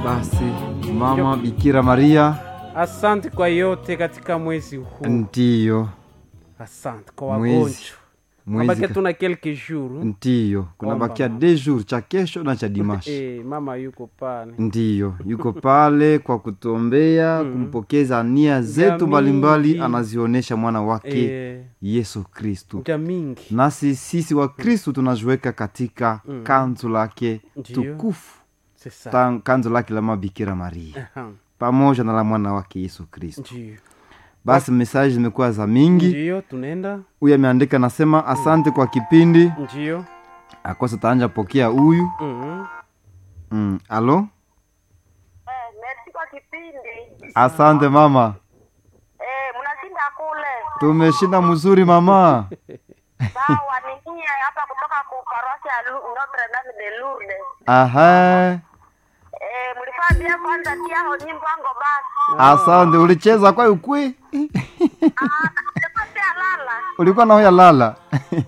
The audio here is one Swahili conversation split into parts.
Basi mama Bikira Maria, Asante kwa yote katika mwezi huu. ndiyo Asante kwa Mwezi- wagonjwa. mwezi Mabaki ka- tuna quelques jours. ndiyo kunabakia mama. de jours cha kesho na cha dimashi. Eh, mama yuko pale. Ndiyo, yuko pale kwa kutuombea, kumpokeza nia zetu mingi. mbalimbali anazionyesha mwana wake Eh, Yesu Kristu. mja mingi. Nasi sisi wa Kristu tunajiweka katika kanzu lake Ndiyo. tukufu, C'est ça. ta- kanzu lake la Mabikira Maria Aha, pamoja na la mwana wake Yesu Kristu. Ndiyo. Basi mesaji zimekuwa za mingi. Ndiyo, tunaenda. Huyu ameandika nasema, asante kwa kipindi Ndiyo. akosa taanja pokea huyu Mhm. mm. Alo, Eh, merci kwa kipindi. asante mama, Eh, mnashinda kule. tumeshinda mzuri mama. Sawa, ni nyie hapa kutoka ku parosi ya Lu- Notre Dame de Lourdes. Aha, Eh, mlifaa bia kwanza tia ho nyimbo wango basi. asante. Ulicheza kwa ukwi Ah, nasema tia lala. ulikuwa na hoya lala Ndiyo.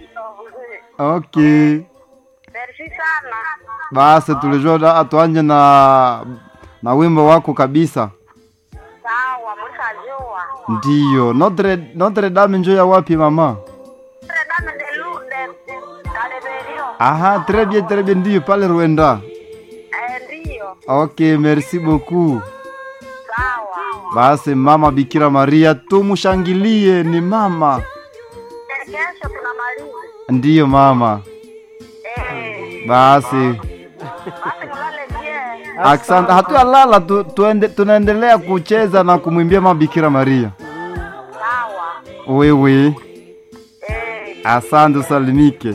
okay. Merci sana. Basi tulijua da- tuanje na na wimbo wako kabisa. Sawa, mlishajua. Ndiyo, Notre, Notre Dame njo ya wapi mama? Notre Dame de Lourdes. Kaleberio. Aha, très bien, très bien, ndiyo pale Rwanda. Eh, ndiyo. Okay, merci beaucoup. Sawa. Basi mama Bikira Maria tumushangilie, ni mama. Eh, Kesho tunamaliza. Ndiyo mama. Eh, Basi basi mlale bien. asante, hatuyalala tu, tuende, tunaendelea kucheza na kumwimbia mama Bikira Maria. Sawa. Wewe Eh. asante, usalimike.